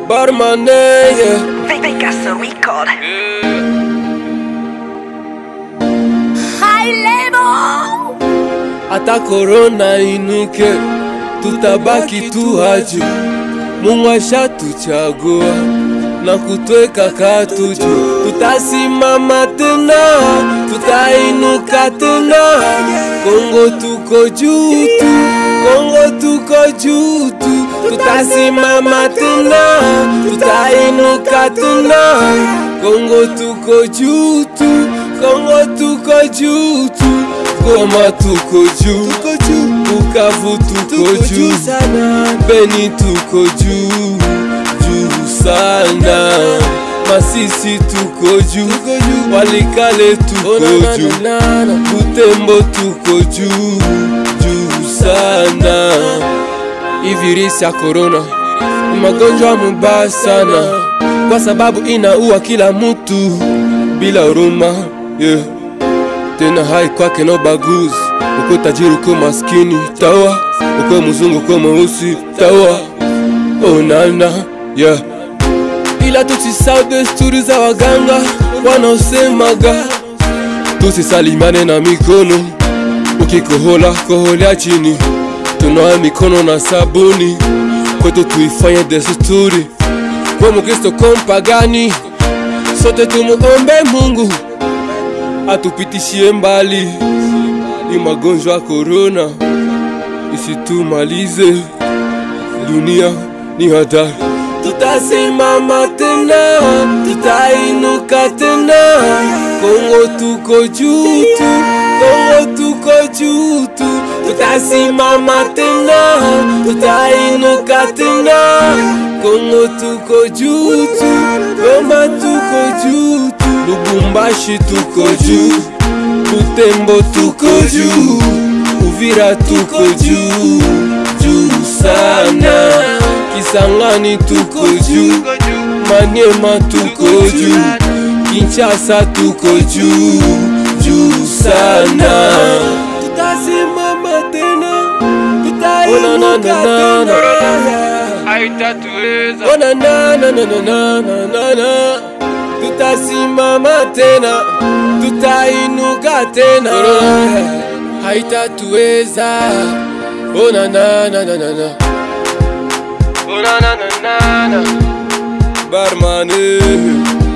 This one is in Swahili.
Barman, yeah. Vegas Record. High level. Hata korona inuke, tutabaki tu haju. Mungu ashatuchagua na kutweka katuju, tutasimama tena, tutainuka tena. Kongo tuko juu tu, Kongo tuko juu tu, tutasimama tena, tutainuka tena. Kongo tuko juu tu, Kongo tuko juu tu, Goma tuko juu, Bukavu tuko juu Beni tuko juu juu sana, Masisi tuko juu, Walikale tuko juu, Butembo tuko juu juu sana. Hii virusi ya korona ni magonjwa mubaya sana, kwa sababu inaua kila mtu bila huruma yeah. Tena hai kwake no baguzi, uko tajiri uko maskini tawa, uko mzungu uko mweusi tawa, oh nana yeah. Ila tusisahau desturi za waganga wanaosemaga tusisalimane na mikono, ukikohola koholea chini, tunawa mikono na sabuni, kwetu tuifanye desturi, kwa mkristo kwa mpagani, sote tumuombe Mungu atupitishie mbali ni magonjwa ya korona isitumalize, dunia ni hatari. Tutasimama tena, tutainuka tena. Kongo tuko juu tu, Kongo tuko juu tu. Tutasimama tena, tutainuka tena. Kongo tuko juu tu, Goma tuko juu tu, Lubumbashi tuko juu, Butembo tuko juu, Uvira tuko juu juu sana, Kisangani tuko juu, Maniema tuko juu, Kinshasa tuko juu juu sana. Tutasimama tena, tutainuka tena. haitatuweza Oh, na, na, na, na, na, na, na, na, na. Tutasimama tena, tutainuka tena, haitatuweza. Oh, na, na, na, na, na, na. Oh, na, na, na, na, na. Barman, eh.